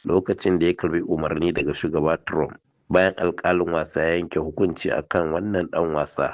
lokacin da ya karbi umarni daga shugaba Trump bayan alkalin wasa ya yanke hukunci akan wannan dan wasa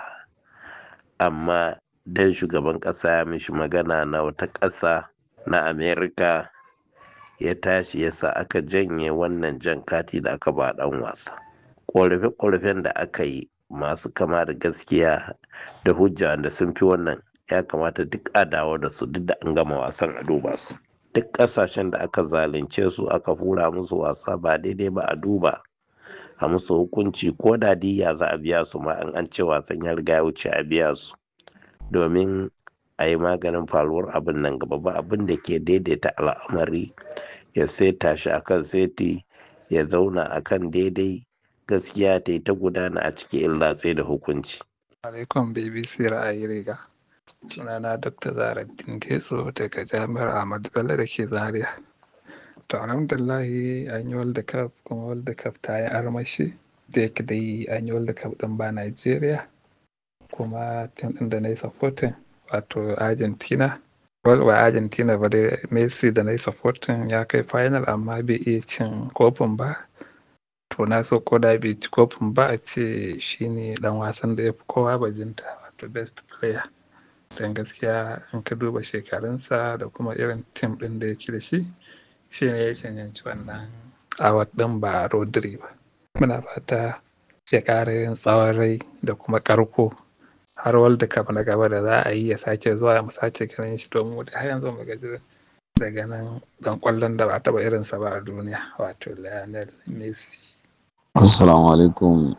amma dan shugaban kasa ya mishi magana na wata kasa na Amerika ya tashi ya sa aka janye wannan jan kati da aka ba dan wasa ƙorafe-ƙorafen da aka yi masu kama da gaskiya da hujja da sun fi wannan ya kamata duk a dawo da su duk da an gama wasan a duba su duk ƙasashen da aka zalunce su aka fura musu wasa ba daidai ba a duba a musu hukunci ko da diya za a biya su ma an an ce wasan ya riga ya wuce a biya su domin a yi maganin faruwar abin nan gaba ba abin da ke daidaita al'amari ya seta shi akan seti ya zauna akan daidai gaskiya ta yi ta gudana a cikin illa sai da hukunci. alaikum bbc ra'ayi riga sunana dr zaraddin getso daga jami'ar ahmadu bello da ke zaria to alhamdulillahi an yi world cup kuma world cup ta yi armashi da yake dai an yi world cup din ba nigeria kuma tim din da na yi supporting wato argentina ba argentina ba dai messi da na yi supporting ya kai final amma bai iya cin kofin ba to na so ko da bai ci kofin ba a ce shine dan wasan da ya fi kowa bajinta wato best player don gaskiya in ka duba shekarunsa da kuma irin tim din da yake da shi shi ne ya cancanci wannan award din ba rodri ba muna fata ya ƙara yin tsawon rai da kuma ƙarko har world cup na gaba da za a yi ya sake zuwa mu sake ganin shi domin da har yanzu mu gaji daga nan dan kwallon da ba taɓa irinsa ba a duniya wato lionel messi Assalamu alaikum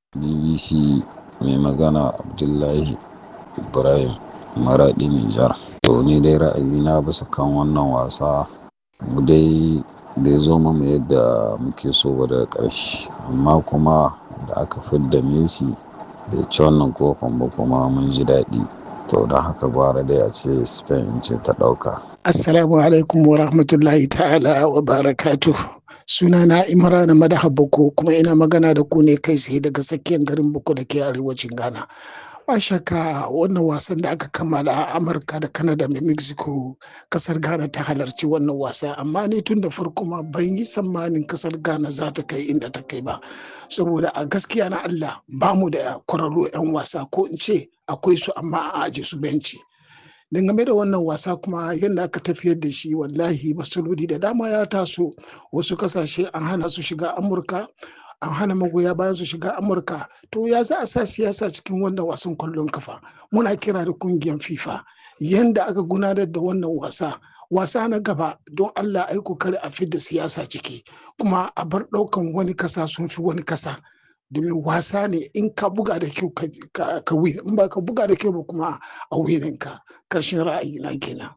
BBC mai magana Abdullahi Ibrahim Maraɗi Nijar. To ni dai ra'ayina bisa kan wannan wasa mu dai bai zo mu yadda muke so ba daga ƙarshe amma kuma da aka fidda Messi bai ci wannan kofin ba kuma mun ji daɗi. To don haka gwara dai a ce Spain ce ta ɗauka. Assalamu alaikum wa rahmatullahi ta'ala wa barakatuh. sunana imrana madaha boko kuma ina magana da ku ne kai tsaye daga tsakiyar garin boko da ke arewacin ghana ba shakka wannan wasan da aka kammala a amurka da canada da mexico kasar ghana ta halarci wannan wasa amma ne tun da farko ma ban yi tsammanin kasar ghana za ta kai inda ta kai ba saboda a gaskiya na allah ba mu da kwararru 'yan wasa ko in ce akwai su amma a aje su benci dangane da wannan wasa kuma yadda aka tafiyar da shi wallahi matsaloli da dama ya taso wasu kasashe an hana su shiga amurka an hana magoya bayan su shiga amurka to ya za a sa siyasa cikin wannan wasan kwallon kafa muna kira da kungiyar fifa yadda aka gudanar da wannan wasa wasa na gaba don allah ai kokari a fidda siyasa ciki kuma a bar daukan wani kasa sun fi wani kasa domin wasa ne in ka buga da kyau ka win in ba ka buga da kyau ba kuma a wininka karshen ra'ayi na kenan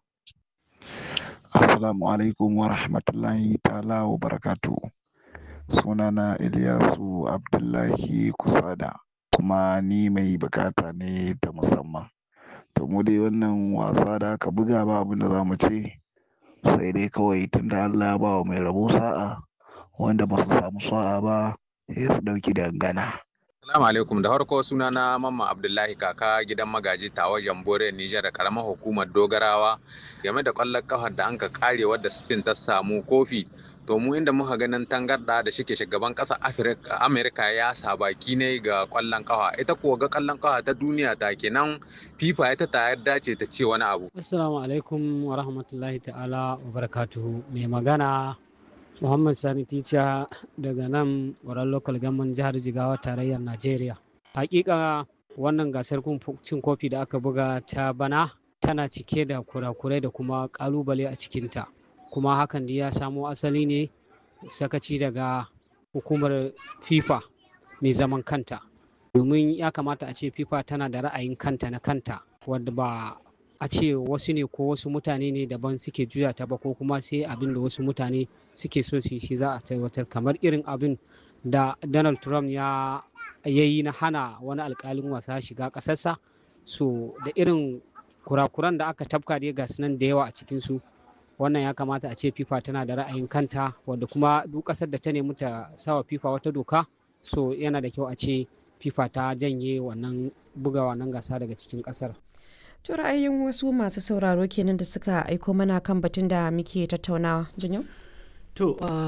assalamu alaikum wa rahmatullahi ta'ala wa barakatu sunana Ilyasu Abdullahi Kusada kuma ni mai bukata ne ta musamman to mu dai wannan wasa da aka buga ba abin da za mu ce sai dai kawai tunda Allah ya ba wa mai rabo sa'a wanda ba su samu sa'a ba sai su ɗauki dangana. Salamu alaikum da farko suna na Mamma Abdullahi kaka gidan magaji tawa Jambore Nijar da karamar hukumar Dogarawa game da ƙwallon kafar da anka kare wadda Spain ta samu kofi to mu inda muka ganin tangarda da shike shugaban ƙasar Amerika ya sa baki ne ga ƙwallon kafa ita kuwa ga ƙwallon kafa ta duniya ta kenan FIFA ita ta yarda ce ta ce wani abu. Assalamu alaikum wa rahmatullahi ta'ala wa barakatuhu mai magana Muhammad Sani Ticha daga nan wurin local government jihar Jigawa tarayyar Najeriya. Hakika wannan gasar cin kofi da aka buga ta bana tana cike da kurakurai da kuma kalubale a cikinta. Kuma hakan da ya samo asali ne sakaci daga hukumar FIFA mai zaman kanta. Domin ya kamata a ce FIFA tana da ra'ayin kanta na kanta wadda ba a ce wasu ne ko wasu mutane ne daban suke juya ta ba ko kuma sai abin da wasu mutane suke so su shi za a tabbatar kamar irin abin da donald trump ya yi na hana wani alkalin wasa shiga ƙasarsa so da irin kurakuran da aka tafka dai ga nan da yawa a cikinsu wannan ya kamata a ce fifa tana da ra'ayin kanta wadda kuma duk ƙasar da ta nemi ta sawa fifa wata doka so yana da kyau a ce fifa ta janye wannan buga wannan gasa daga cikin ƙasar To ra'ayin wasu masu sauraro kenan da suka aiko mana kan batun da muke tattaunawa. Janyo? To